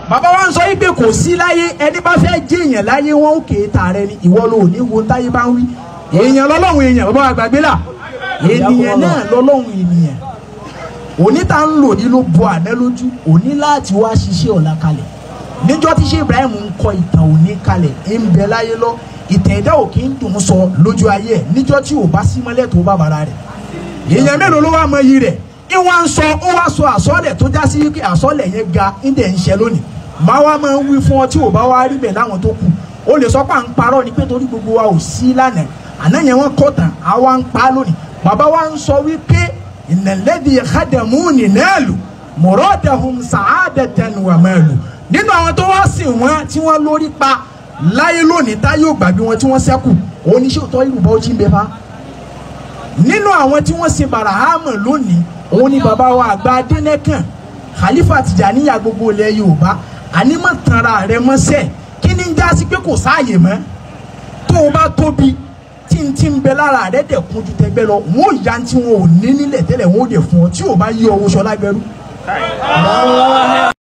bàbá wa ń sọ yìí pé kò sí láyé ẹni bá fẹ́ jẹ́ èèyàn láyé wọn ó kéé ta rẹ ni ìwọ ló ní wo táyé bá ń wí èèyàn lọ́lọ́run èèyàn bàbá wa gbàgbé là ènìyàn náà lọ́lọ́run ènìyàn òní tá ń lò ní ló bo àná lójú òní láti wá ṣiṣẹ́ ọ̀la kalẹ̀ níjọ́ tí ṣé Ibrahim ń kọ ìtàn òní kalẹ̀ ń bẹ láyé lọ ìtàn ẹ̀dá ò kí ń dùn sọ lójú ayé ẹ̀ níjọ́ tí ò bá sí mọ́lẹ̀ tó bá bàrà rẹ̀ èèyàn mélòó ló wá mọ iyì rẹ̀ ìwọ̀n ń sọ ó wá sọ àsọ́lẹ̀ tó já sí pé àsọ́lẹ̀ yẹn ga ń dẹ̀ ń ṣe lónìí máa wá máa ń wí fún ọ tí ò bá wá rí bẹ̀ láwọn tó kù ó lè sọ pé à ń parọ́ ni pé torí gbogbo wa ò sí lánàá àná yẹn wọ́n kọ́ tán àwa ń pa lónìí bàbá wa ń sọ wípé ìnàlẹ́dì ìkádàmú nìnẹ́ẹ̀lù mọ̀rọ́dàhùn sàádẹ́tẹ̀n wà mẹ́lù nínú àwọn tó wá sìn wọ́n tí wọ́n lórí pa láyé lónìí táyé ò gbàgbé wọn tí wọ́n sẹ́kù oníṣẹ́ òtọ́ ìlú bá ó jí ń bẹ fa nínú àwọn tí wọ́n sin barahama lónìí òun ni bàbá wa àgbà adẹ́nẹ́kàn khalifa tìjàníyà gbogbo ilẹ̀ yorùbá ànímọ̀ tanra rẹ mọ́sẹ̀ kí ni ń já sí pé kò sáàyè mọ́ tó o bá tóbi tí n ti ń bẹ lára rẹ dẹ̀ kún ju tẹgbẹ́ lọ wọn ò ya tí wọn ò ní nílẹ̀ tẹ́lẹ̀ wọn ò dẹ̀ fún ọ tí o bá yí ọwọ́ sọ lágbẹ́rú.